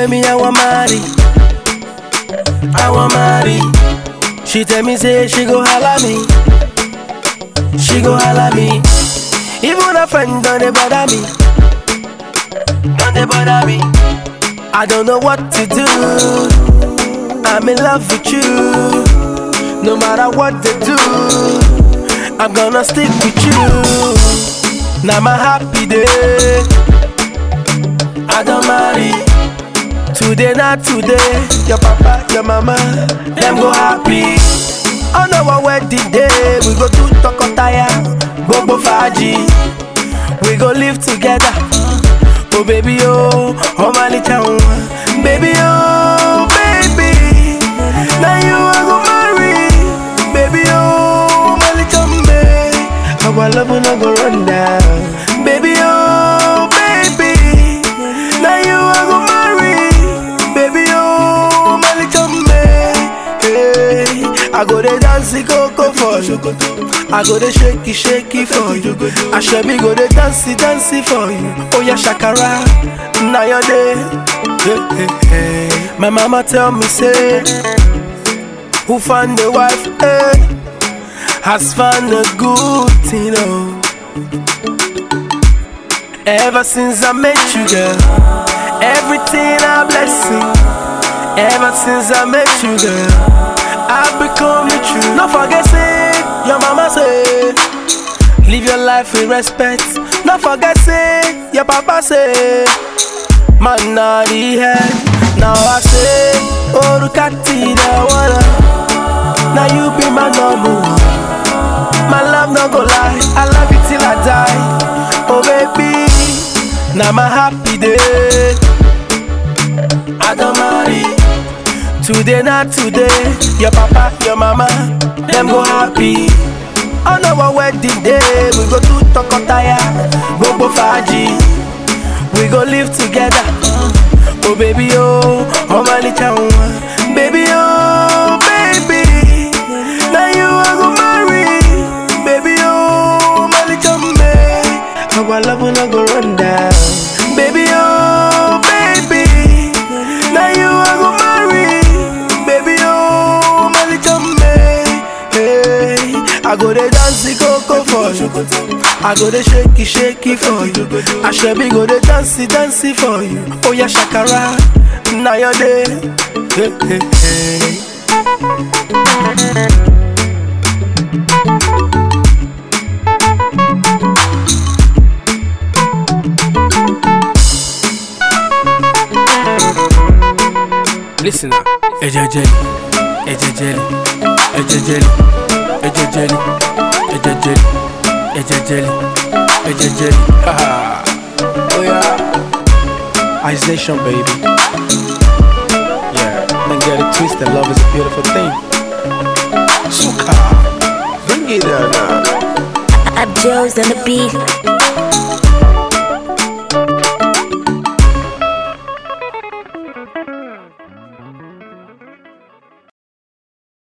say me I want marry, I want marry. She tell me say she go holla me, she go holla me. Even a friend don't they bother me, don't they bother me. I don't know what to do. I'm in love with you. No matter what they do, I'm gonna stick with you. Now my happy day. I don't marry. Today, not today. Your papa, your mama, them go happy. On our wedding day, we go to Tokotaya, Bobo Faji. We go live together. Oh baby, oh, oh my little one. Baby, oh, baby. Now you are go marry. Baby, oh, my little babe. Our love will not go run down. Baby, oh, baby. Now you are go marry. Baby, oh, my little babe. Hey, I go dey dance coco for you. I go dey shake it, shake it for you. I shall me go dey dance it, dance it for you. Oh yeah, shakara, now your day. Hey, hey, hey. My mama tell me say, who find the wife? Hey, has found a good thing. Oh. Ever since I met you, girl, everything a blessing. Ever since I met you, girl, I've become the truth. Not forget, say, your mama say, live your life with respect. Not forget, say, your papa say, man, not the head. Now I say, oh, look at the wanna. Now you be my number one. My love no go lie, I love you till I die. Oh baby, now my happy day. I don't marry. Today not today. Your papa, your mama, them go happy. On our wedding day, we go to Tokotaya, Bobo Faji. We go live together. Oh baby, oh, oh my little one. Baby, oh, baby. Now you are go marry. Baby, oh, my little man. Our love will not go run down. Baby, oh, baby. Now you are go marry. Baby, oh, my little man. Hey, I go dey dance the coco for you. I go dey shake it, shake it for you. I shall be go dey dance it, dance it for you. Oh yeah, shakara, now your day. Hey, hey, hey. Listen now. Eje jelly, eje jelly, eje jelly, eje jelly, eje jelly, eje jelly, eje jelly. Haha. oh yeah. Ice Nation, baby. Yeah, don't get it twisted. Love is a beautiful thing. Suka, bring it down now. Abjo's on the beat.